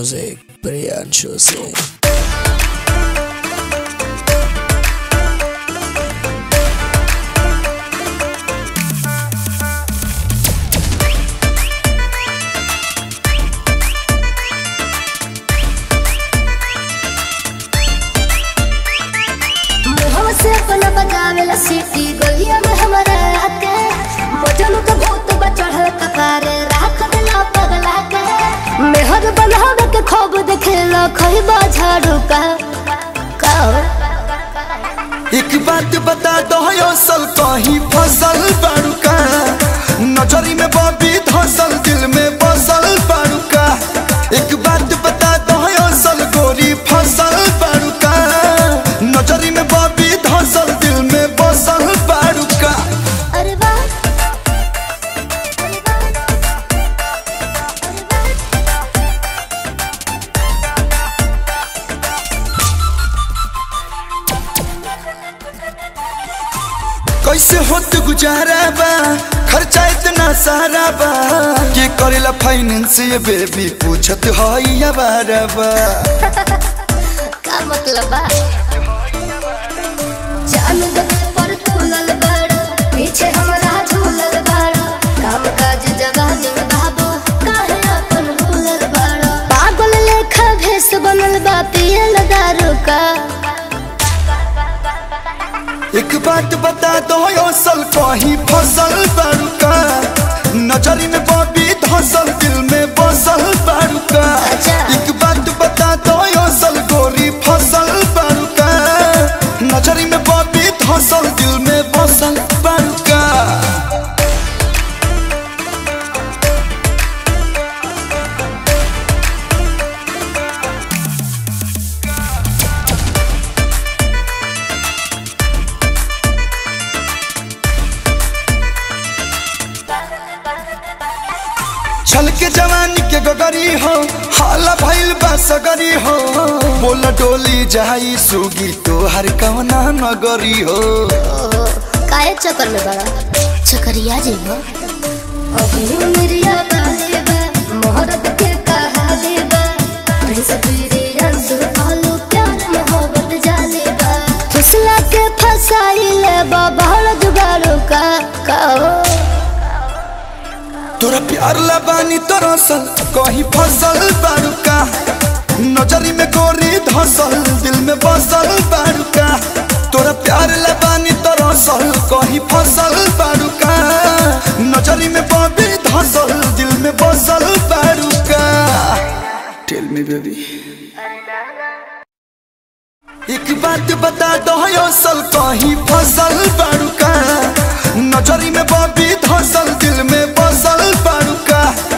Music, Priyanshu Singh. मुहवा से अपन बजावेला सीटी गलिया में हमारा आके बजन के भूत बचढ़ कपारे राख देला पगला के मेहर बनावे के खूब देखेला खइबा झाड़ू का का एक बात बता दो असल कहीं फसल बाड़ूका नजरी में बबी धसल दिल में बसल बाड़ूका एक बात बता दो असल गोरी फसल बाड़ूका नजरी में बबी धसल दिल में बसल बाड़ूका अरे वाह अरे वाह कैसे होत गुजारा बा खर्चा इतना सारा बा के करेला फाइनेंस ये बेबी पूछत हई बारा बा का मतलब बा जान दे पर तुलल बड़ पीछे हमरा झूलल बड़ काम काज जवानी में बाबू काहे अपन भूलल बड़ पागल लेखा भेस बनल बा पियल दारू का एक बात बता दो असल कहीं फसल बाड़ूका नजरी में बबी धसल दिल में बसल बाड़ूका अच्छा। एक बात बता दो असल गोरी फसल बाड़ूका नजरी में बबी धसल दिल में बसल बाड़ूका छल के जवानी के गगरी हो हाला भइल बा सगरी हो बोल डोली जाई सुगी तोहर कवना नगरी हो ओहो काहे चक्कर में बड़ा चक्करिया जी हो अभी मेरिया काले बा मोहरत के कहा दे बा प्रिंस पीरी अंसुर आलू प्यार मोहब्बत जाले बा फिसला के फसाई ले बा बहल जुगाड़ू का का हो तोरा प्यार लबानी तोरा सल कहीं फसल बाड़ूका नजरी में गोरी धसल दिल में बसल बाड़ूका तोरा प्यार लबानी तोरा सल कहीं फसल बाड़ूका नजरी में बबी धसल दिल में बसल बाड़ूका टेल मी बेबी एक बात बता दो असल कहीं फसल बाड़ूका नजरी में बबी धसल दिल में बसल बाड़ूका